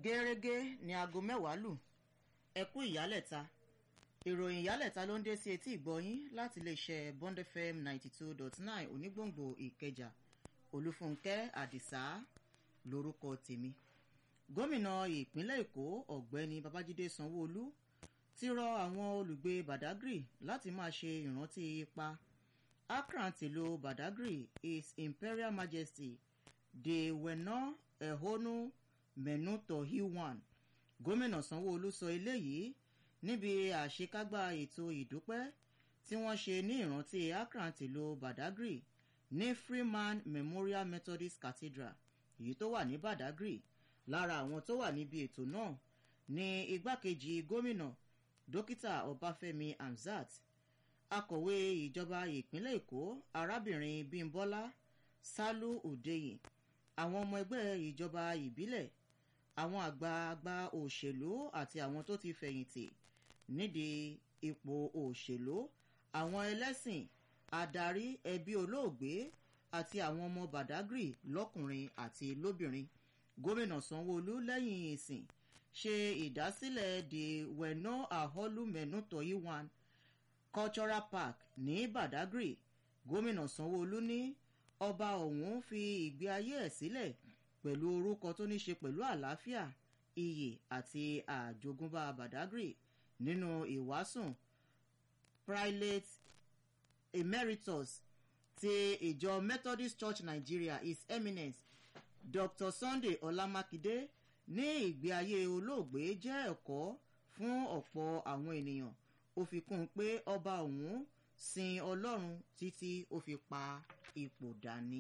gẹ́rẹ́gẹ́ ní aago mẹ́wàá lù ẹ kú ìyálẹ̀ta ìròyìn ìyálẹ̀ta ló ń dé sí etí ìgbọ́yín láti iléeṣẹ́ bond fm ninety two dot nine onígbòǹgbò ìkẹjà olúfúnkẹ́ àdìsá lórúkọ tèmi gómìnà ìpínlẹ̀ èkó ọ̀gbẹ́ni babájídé sanwóolu ti rọ àwọn olùgbé badagry láti máa ṣe ìrántí ipa akran tìlú badagry his imperial majesty de wena ehonu menuto hiwan gómìnà sanwóolu sọ eléyìí níbi àṣekágbá ètò ìdúpẹ́ tí wọ́n ṣe ní ìrántí akran tìlú badagry ní freeman memorial methodist cathedral èyí tó wà ní badagry lára àwọn tó wà níbi ètò náà ní igbákejì gómìnà dókítà ọbáfẹ́mi hamzat akọ̀wé ìjọba ìpínlẹ̀ èkó arábìnrin bímbọ́lá sálú òdeyin àwọn ọmọ ẹgbẹ́ ìjọba ìbílẹ̀ àwọn àgbààgbà òṣèlú àti àwọn tó ti fẹ̀yìntì nídìí ipò òṣèlú àwọn ẹlẹ́sìn adarí ẹbí olóògbé àti àwọn ọmọ badagry lọ́kùnrin àti lóbìnrin gómìnà sanwóolu lẹ́yìn ìsìn ṣe ìdásílẹ̀ the weno aholu menuto iwan cultural park ní badagry gómìnà sanwóolu ní ọba ọ̀hún fi ìgbé ayé ẹ̀ sílẹ̀ pẹ̀lú orúkọ tó ní ṣe pẹ̀lú àlàáfíà iyì àti àjogúnbá badagry nínú ìwásùn prelate emeritus ti ìjọ methodist church nigeria his eminence dr sunday ọlámákindé ní ìgbé ayé olóògbé jẹ́ ẹ̀kọ́ fún ọ̀pọ̀ àwọn ènìyàn ó fi kún un pé ọba ọ̀hún sin ọlọ́run títí ó fi pa ipò dání.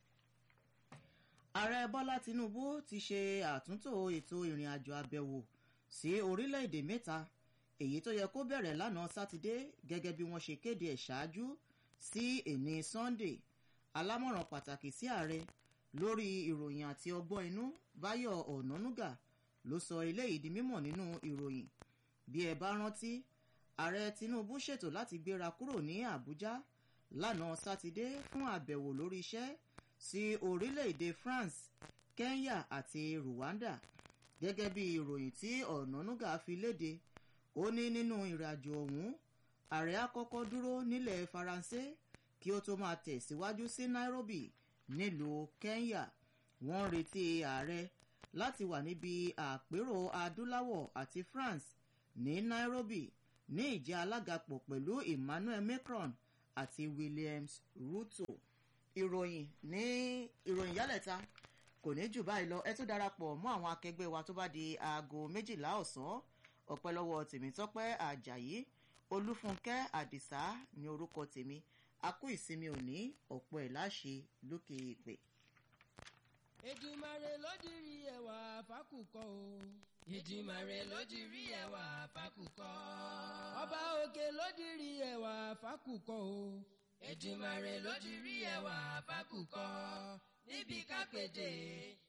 ààrẹ bọ́lá tinubu ti ṣe àtúntò ètò ìrìn àjò àbẹ̀wò sí orílẹ̀-èdè mẹ́ta èyí tó yẹ kó bẹ̀rẹ̀ lánàá sátidé gẹ́gẹ́ bí wọ́n ṣe kéde ẹ̀ ṣáájú sí èní sunday alámọ̀ràn pàtàkì sí ààrẹ lórí ìròyìn àti ọgbọ́n inú báyọ̀ ọ̀nánúgà ló sọ eléyìí di mímọ̀ nínú ìròyìn bí ẹ bá rántí ààrẹ tinubu ṣètò láti gbéra kúrò ní àbújá lánàá sátidé fún àbẹ̀wò lórí iṣẹ́ sí orílẹ̀-èdè france kenya àti rwanda gẹ́gẹ́ bí ìròyìn tí ọ̀nánúgà fi léde ó ní nínú ìrìnàjò ọ̀hún ààrẹ á kọ́kọ́ dúró nílẹ̀ faransé kí ó tó máa tẹ̀síwájú sí nairobi nílùú kenya wọ́n ń retí ààrẹ láti wà níbi àpérò adúláwọ̀ àti france ní nairobi ní ìjẹ́ alágapọ̀ pẹ̀lú emmanuel macron àti williams ruto ìròyìn ní ìròyìn yálẹ̀ta kò ní jù báyìí lọ ẹ tún darapọ̀ mọ́ àwọn akẹgbẹ́ wa tó bá di aago méjìlá ọ̀sán ọ̀pẹ́ lọ́wọ́ tèmítọ́pẹ́ ajayi olúfúnkẹ́ àdìsá ní orúkọ tèmi a kú ìsinmi òní ọ̀pọ̀ ẹ̀ láṣẹ lókè ìpè. èdìmàrè ló dirí ẹwà fákùkọ o. ìdìmàrè ló dirí ẹwà fákùkọ. ọba òkè ló dirí ẹwà fákùkọ o. ìdìmàrè ló dirí ẹwà fákùkọ. níbi kápẹ́dé